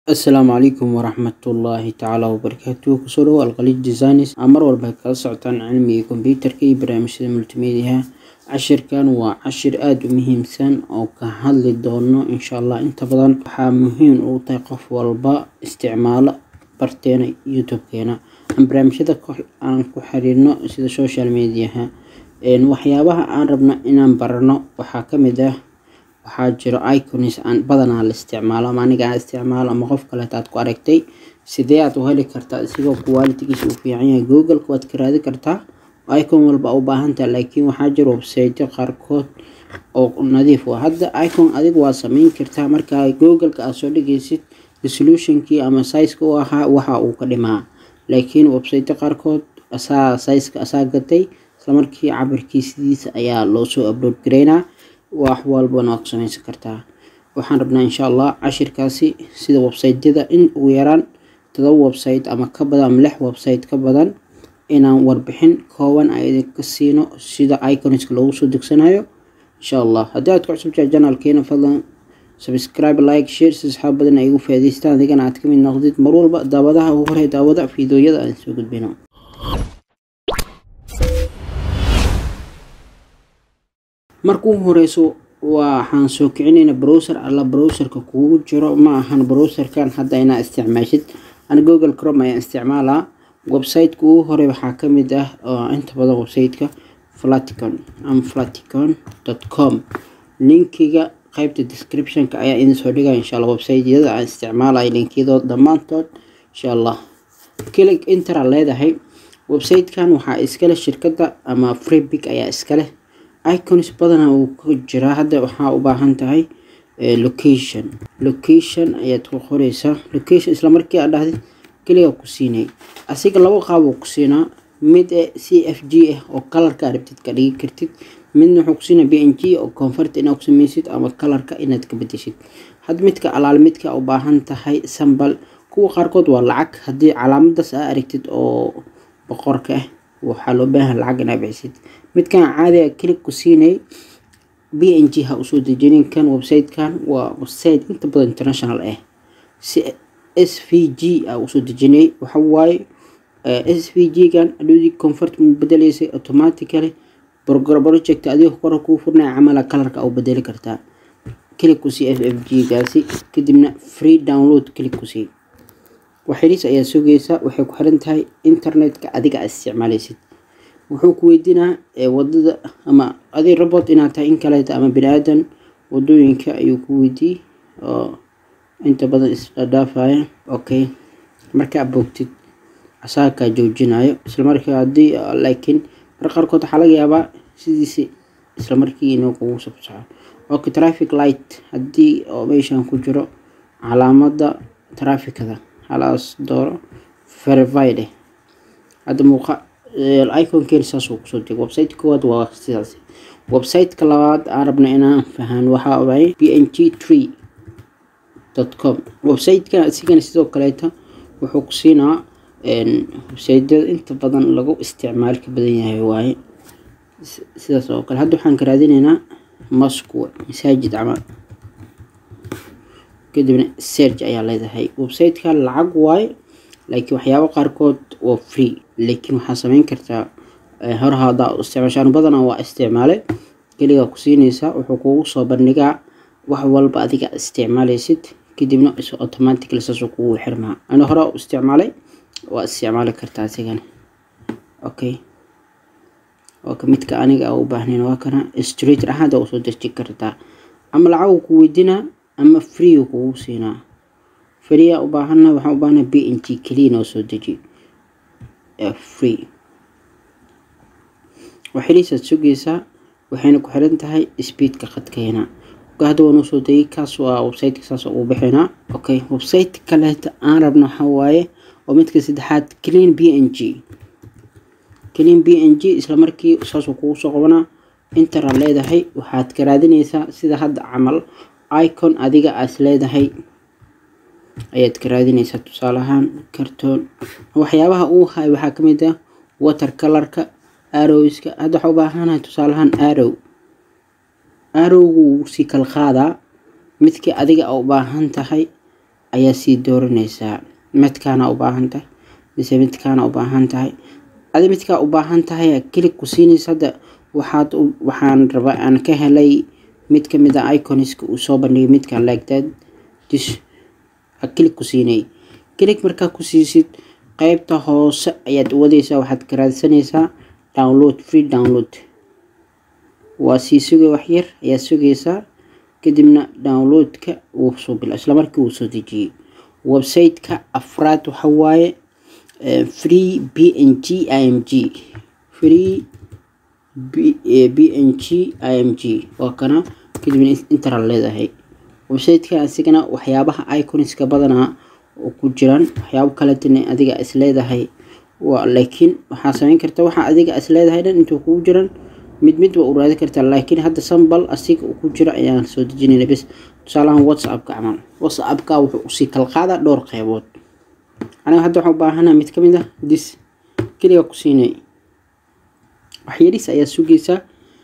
asalaamu calaykum waraxmatullaahi tacaala wabarakaatuhu kusoo dhawo alqalid designs aa mar walba kala socotaan cilmiga kombyuutarka iyo barnaamijyada multimediaha cashirkan waa cashir aada u muhiimsan oo ka hadli doono insha allah inta badan waxaa muhiim u tahay qof walba isticmaalo barteena youtube-keena aan barnaamijyada aan ku xiriirno sida social mediaha waxyaabaha aan rabno inaan barano waxaa kamid ah waxaa jiro iconis aan badanaa la isticmaalo ama aniga aan isticmaalo ama qof kaleeta aad ku aragtay sidee aad u heli kartaa isigoo qualitigiisa uu fiican yahay google-ka waad ka raadi kartaa icon walba u baahantaha laakiin waxaa jiro websiteyo qaarkood oo nadiif ah hadda icon adiga waa sameyn kartaa markaa google-ka aad soo dhigaysid resolutionkii ama sizeka u ahaa waxa uu ka dhimaa laakiin websiteyo qaarkood asaa sizeka asaa gatay islamarkii cabirkiisidiisa ayaa loo soo upload gareynaa wax walbana waad ku sameysan kartaa waxaan rabnaa insha allah cashirkaasi sida websiteyada in ugu yaraan todoba website ama ka badan ama lix website ka badan inaan warbixin kooban a idinka siino sida iconiska loogu soo degsanayo insha allah haddii aad ku cusubtahay janalkeena fadlan subscribe like share si asxaab badan ay ugu faa'iidaystaan adigana aad ka mid noqdid mar walba daawadaha ugu horey daawada fiidooyada aan soo gudbino marka ugu horeyso waxaan soo kicinayna browser alla browserka kugu jiro ma ahan browserkan hadda inaa isticmaashid ana google crom ayaan isticmaalaa websiteka ugu hore waxaa kamid ah inta badan websiteka flaticon ama flaticon com linkiga qeybta descriptionka ayaa idin soo dhigaya insha allah websiteyada aan isticmaalay linkiyadood dhammaantood insha allah click intera leedahay websitekan waxaa iskale shirkada ama freebig ayaa iskaleh icons badana uu ku jiraa hadda waxaa u baahan tahay location location ayaad ku qoreysaa location isla markii aad dhahdid keliga ku siinay asiga laba qaab uu ku siinaa mid e c f g ah oo kalarka aad rabtid ka dhigi kartid midna wuxuu ku siinaa b n g oo convert inaad ku sameysid ama kalarka inaad ka bedeshid had midka alaal midka u baahan tahay sambal kuwa qaarkood waa lacag haddii calaamadaas aa aragtid oo boqorka ah waxaa loo baahan lacag inaa bixisid midkan caadiga click ku siinay b n g ha usoo dejinin kan websitekan waa website inta badan international ah si s v g a usoo dejinay waxawaaye s v g gan adhoodii convert mu bedeleysay automatically project adiga kora kuu furnaya camala kalarka u bedeli kartaa click ku sii f f g gaasi kadibna free download click ku sii waxyariis ayaa sugaysa waxay ku xiran tahay internetka adiga aad isticmaaleysid wuxuu ku weydiinaa wadada ama adig robot inaad tahay in kaleeta ama bini aadan wadooyinka ayuu ku weydiiyey oo inta badan isdhaafaya okay markaa boogtid asaakaa joojinayo islamarkaa haddii laakiin mar qaarkood waxaa laga yaabaa sidiisi islamarkii inuu kugu sabsaco okay traffic light haddii oo meeshan ku jiro calaamada trafikada halaas dooro verifide hadda muuqa iconkeen saasuu kusoo dego website koowaad waa sidaas websiteka labaad aan rabna inaan fahan waxaa waay b n g tree dot com websiteka isigana sidoo kaleeta wuxuu ku siinaa websiteyada inta badan lagu isticmaal ka badan yahay waaye sidaas oo kale hadda waxaan ka raadineynaa moscow masaajid camal kadibna serge ayaa leedahay websiteka lacag waaye laakiin waxyaabo qaarkood waa free laakiin waxaa sameyn kartaa hor hadaa isticmaashaan badanaa waa isticmaale keligaa ku siinaysaa wuxuu kugu soo bandhigaa wax walba adiga isticmaaleysid kadibna is automatically saasuu kugu xirmaa ana hore u isticmaalay waa isticmaali kartaa asigana okay oka midka aniga u baahnayn waa kana street ahaada usoo deji kartaa ama lacag ku weydiinaa ama free kugu siinaa free u baahana waxaan u baahana b n g keliya noo soo deji free waxiliisaad sugaysaa waxayna ku xiran tahay speedka khadkeena hadda waan usoo degay kaas waa websiteka saas ugu bixinaa okay website kaleeta aan rabno waxaa waaye oo midka saddexaad clean b n g clean b n g isla markii saasuu kugu soo qabanaa intera leedahay waxaad ka raadinaysaa sida hadda camal icon adiga aas leedahay ayaad ka raadinaysaa tusaale ahaan cartoon waxyaabaha uu hay waxaa kamid ah water colorka arrowska hadda waxaa u baahanahay tusaale ahaan arrow arrowgu wuu sii kala qaadaa midkii adiga u baahan tahay ayaa sii dooranaysaa midkaana u baahan tahay mise midkaana u baahan tahay adi midkaa u baahan tahay kilig ku siinaysa hadda waxaad waxaan rabaa aan ka helay mid kamid a iconiska uu soo bandhigay midkan lagdad dis kilig ku siinay kilig markaa ku siisid qeybta hoose ayaad wadaysaa waxaad ka raadsanaysaa download free download waa sii sugay waxyar ayaa sugaysaa kadibna downloadka wuu soo bila isla markii wuu soo dejiyey website-ka afraad waxa waaye free b n g i m g free b n g i m g waa kana kadibna interal leedahay website-ka asigana waxyaabaha iconiska badanaa oo ku jiraan waxyaabo kaletana adiga is leedahay waa laakiin waxaa sameyn karta waxa adiga is leedahay dhan intuu kugu jiran mid mid waa u raadi kartaa laakiin hadda sambal asiga uu ku jiro ayaan soo dejinayna bes tusaalahan whatsappka camal whatsappka wuxuu usii kala qaadaa dhowr qeybood aniga hadda waxaan u baahana mid kamid ah dis keliga ku siinay waxyaris ayaa sugaysaa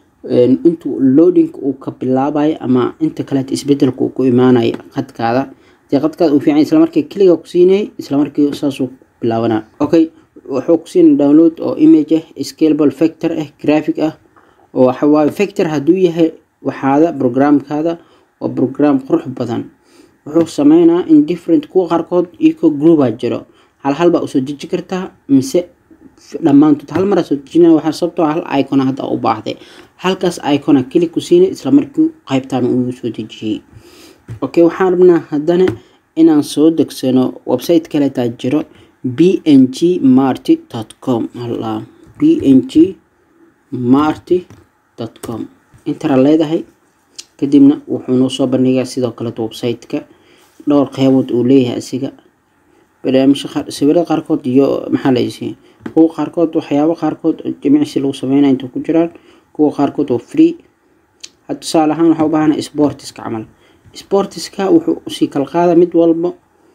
intuu loading uu ka bilaabayo ama inta kaleeta isbedelka uu ku imaanayo qadkaada dee qadkaada uu fiican isla markii keliga ku siinay isla markii saasuu bilaabanaa okay wuxuu ku siinay download oo image ah scalable factor ah graphic ah oo waxawaaye factor hadduu yahay waxaada programkaada waa program qurux badan wuxuu sameynaa in different kuwa qaarkood iyagoo groupaa jiro hal hal baa usoo deji kartaa mise dhammaantood hal maraa soo dejina waxaa sababtoo hal icona hadda u baahday halkaas icona keli ku siinay isla markii qaybtaan ugu soo dejiyey okay waxaan rabnaa haddana inaan soo degsano website kaleetaa jiro b n g marty com b n g marty com intara leedahay kadibna wuxuu noo soo bandhigaa sidoo kaleet website-ka dhowr qeybood uu leeyahay asiga barnaamijka sawirada qaarkood iyo maxaa laysi kuwa qaarkood waxyaabo qaarkood jimicsi lagu sameynaya inta ku jiraan kuwa qaarkood oo free tusaale ahaan waxaa u baahana sportiska camal sportiska wuxuu usii kala qaada mid walba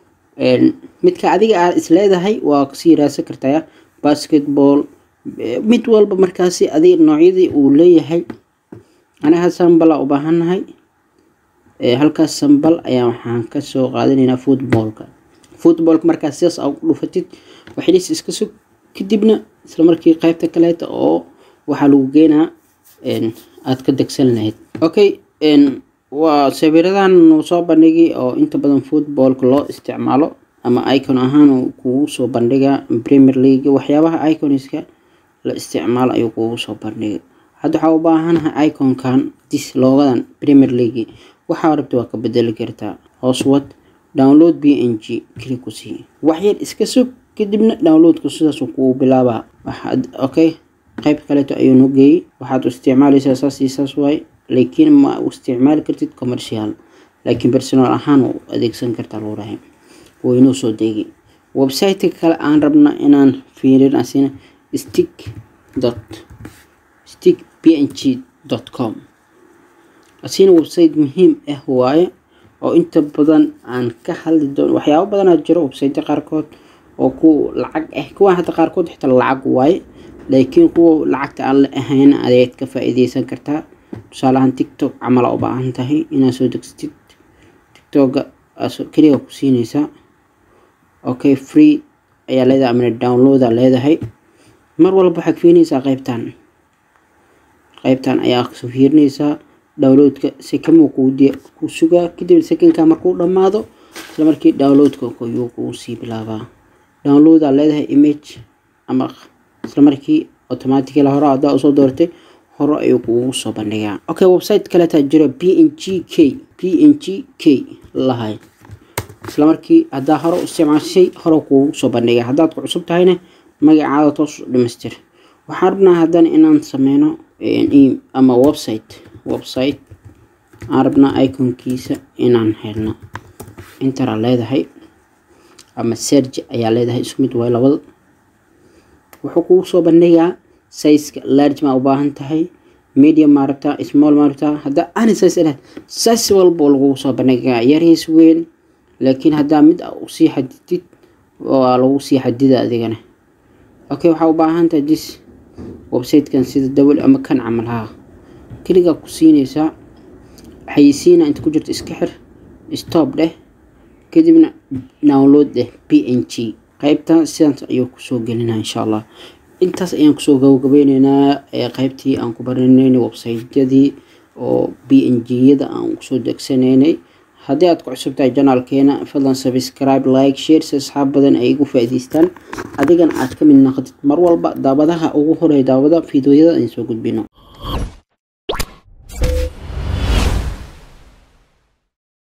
midka adiga aad isleedahay waa kasii raadsan kartaa basketball mid walba markaasi adig noocyadii uu leeyahay anaga sambala u baahannahay halkaas sambal ayaa waxaan kasoo qaadanaynaa footballka footballka markaas sidaas aa ku dhufatid waxidhis iska sug kadibna isla markii qeybta kaleeta oo waxaa lagu geenaa aad ka degsan lahayd okay waa sawiradan nuu soo bandhigay oo inta badan footballka loo isticmaalo ama icon ahaan kugu soo bandhiga premier league waxyaabaha iconiska la isticmaalo ayuu kugu soo bandhigay hadda waxaa u baahanahay iconkan dis loogadan premier league waxaa rabta waa ka bedeli kartaa hooswad download b n g keli ku sii waxyar iska sug kadibna downloadku sidaas kugu bilaabaa okay qeyb kaleeto ayuu noo geeyey waxaad u isticmaalaysaa saas iyo saas waaye laakiin ma u isticmaali kartid commercial laakiin personal ahaan u adeegsan kartaa lagu dhahay waynoo soo deegi website-ka kale aan rabna inaan fiirin asina stick dot stick b n g dot com asina website muhiim ah waaye oo inta badan aan ka hadli doono waxyaabo badanaa jiro website qaarkood oo ku lacag ah kuwa hadda qaarkood xitaa lacag waaye laakiin kuwa lacagta aan la ahayn ayaad ka faa-iideysan kartaa tusaalahaan tiktok camala u baahan tahay inaad soo degsatid tiktoka keliga ku siinaysaa okay free ayaa leedahay amana downloada leedahay mar walba waxaad fiirinaysaa qeybtan qeybtan ayaa soo fiirinaysaa downloadka sekamo ku sugaa kadib sekanka markuu dhammaado isla markii downloadka ayuu kuu sii bilaabaa downloada leedahay image ama isla markii automaticala hore haddaa usoo doortay hore ayuu kugu soo bandhigaa okay website kaleetaa jiro b n g k b n g k lahay isla markii haddaa hore u isticmaashay hore kuugu soo bandhiga haddaad ku cusub tahayna magacaada toos dhamaystir waxaan rabnaa haddana inaan sameyno ama website website aan rabnaa iconkiisa inaan helno intera leedahay ama serge ayaa leedahay isku mid waay labada wuxuu kugu soo bandhigaa sizeka large maa u baahan tahay medium maa rabtaa small maa rabtaa haddaa ani size ilahay size walba lagugu soo bandhigaa yariis weyn laakiin haddaa mid usii xadidid waa lagu sii xadida adigana okay waxaa u baahan tahay dis websitekan sida dawal ama kan camal haa keligaa ku siinaysaa xayisiina inta ku jirta iska xir stop dheh kadibna download eh p n g qaybta sidaas ayuu kusoo gelinaa insha allah intaas ayaan kusoo gabagabeyneynaa qaybtii aan ku baranaynay websiteyadii oo b n g-yada aan kusoo degsanaynay haddii aad ku cusub tahay janaalkeena fadlan subscribe like share si asxaab badan ay igu faa'iidaystaan adigana aad ka mid noqotid mar walba daawadaha ugu horeeya daawada fiidiyoyada aan soo gudbino